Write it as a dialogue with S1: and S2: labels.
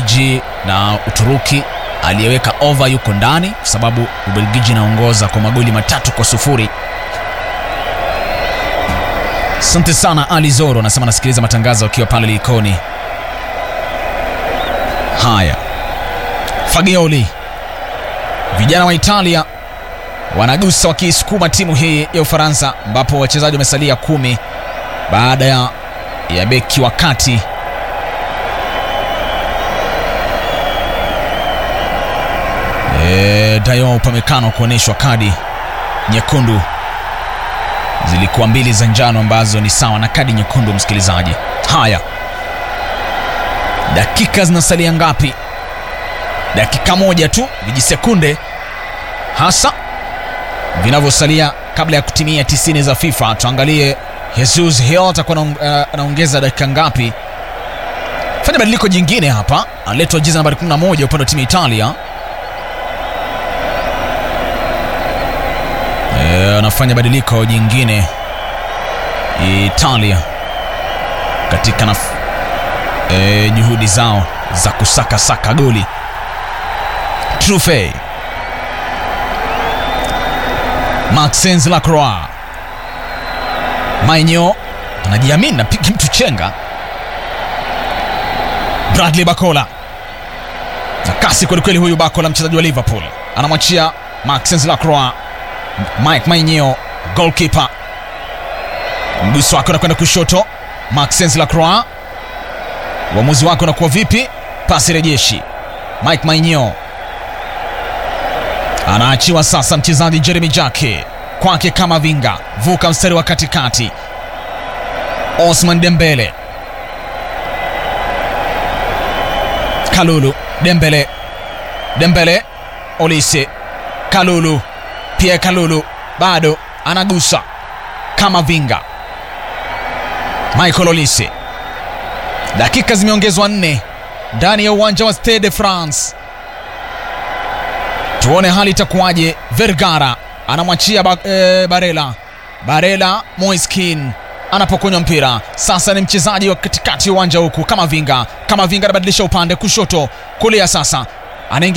S1: Ubelgiji na Uturuki. Aliyeweka over yuko ndani kwa sababu Ubelgiji inaongoza kwa magoli matatu kwa sufuri. Asante sana Ali Zoro anasema anasikiliza matangazo akiwa pale Likoni. Haya, Fagioli, vijana wa Italia wanagusa wakiisukuma timu hii ya Ufaransa, ambapo wachezaji wamesalia kumi baada ya, ya beki wa kati e, Dayo Upamecano kuonyeshwa kadi nyekundu. Zilikuwa mbili za njano ambazo ni sawa na kadi nyekundu, msikilizaji. Haya, dakika zinasalia ngapi? Dakika moja tu, vijisekunde hasa vinavyosalia kabla ya kutimia 90 za FIFA. Tuangalie Jesus Hill atakuwa anaongeza dakika ngapi? Fanya badiliko jingine hapa, aletwa jezi nambari 11 upande wa timu ya Italia. E, anafanya badiliko jingine Italia katika naf e, juhudi zao za kusaka saka goli. Trufe Maxence Lacroix Mainyo anajiamini, napiga mtu chenga. Bradley Bakola na kasi kwelikweli, huyu Bakola mchezaji wa Liverpool anamwachia Maxence Lacroix. Mike Mainyo goalkeeper, mguso wake unakwenda kushoto. Maxence Lacroix, uamuzi wake unakuwa vipi? Pasi rejeshi. Mike Mainyo anaachiwa sasa, mchezaji Jeremy Jake kwake kama vinga, vuka mstari wa katikati. Osman Dembele, Kalulu, Dembele, Dembele, Olise, Kalulu, Pierre Kalulu bado anagusa kama vinga. Michael Olise, dakika zimeongezwa nne ndani ya uwanja wa Stade de France. Tuone hali itakuwaje. Vergara anamwachia ba, e, Barela Barela Moiskin anapokonywa mpira sasa, ni mchezaji wa katikati ya uwanja huku kama vinga kama vinga anabadilisha upande kushoto kulia, sasa anaingia